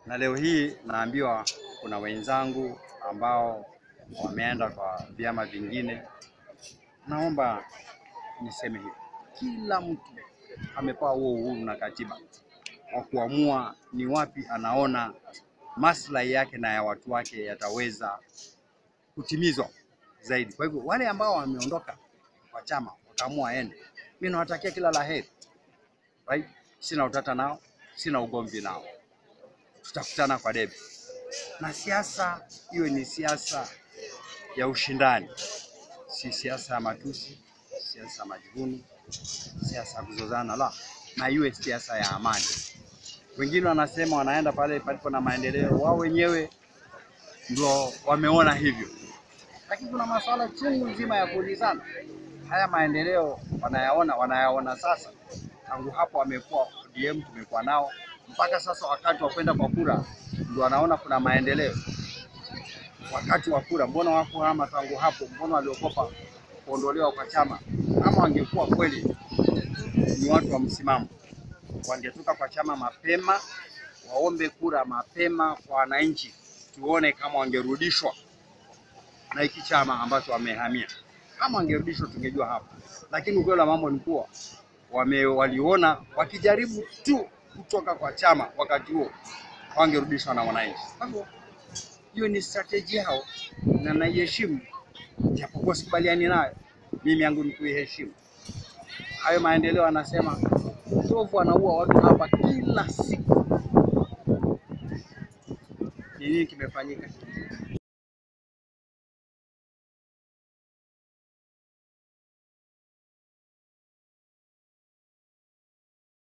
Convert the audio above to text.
na leo hii naambiwa kuna wenzangu ambao wameenda kwa vyama vingine. Naomba niseme hivi, kila mtu amepewa huo uhuru na katiba wa kuamua ni wapi anaona maslahi yake na ya watu wake yataweza kutimizwa zaidi. Kwa hivyo wale ambao wameondoka kwa chama wakaamua aende, mimi nawatakia kila la heri right? Sina utata nao, sina ugomvi nao, tutakutana kwa debe, na siasa iwe ni siasa ya ushindani, si siasa ya matusi, siasa ya majivuno, siasa ya kuzozana, la, na iwe siasa ya amani. Wengine wanasema wanaenda pale palipo na maendeleo, wao wenyewe ndio wameona hivyo, lakini kuna masuala chungu nzima ya kuulizana. Haya maendeleo wanayaona, wanayaona sasa. Tangu hapo wamekuwa ODM, tumekuwa nao mpaka sasa, wakati wa kwenda kwa kura ndio wanaona kuna maendeleo. Wakati wa kura, mbona wako hama tangu hapo? Mbona waliokopa kuondolewa kwa chama? Kama wangekuwa kweli ni watu wa msimamo, wangetoka kwa chama mapema, waombe kura mapema kwa wananchi, tuone kama wangerudishwa na hiki chama ambacho wamehamia. Kama wangerudishwa tungejua hapa, lakini ukweli wa mambo ni kuwa wame waliona wakijaribu tu kutoka kwa chama wakati huo wangerudishwa na wananchi. Kwa hivyo hiyo ni strategy yao na naiheshimu, japokuwa sikubaliani nayo. Mimi yangu ni kuiheshimu. Hayo maendeleo anasema ndovu anaua watu hapa kila siku. Ni nini kimefanyika?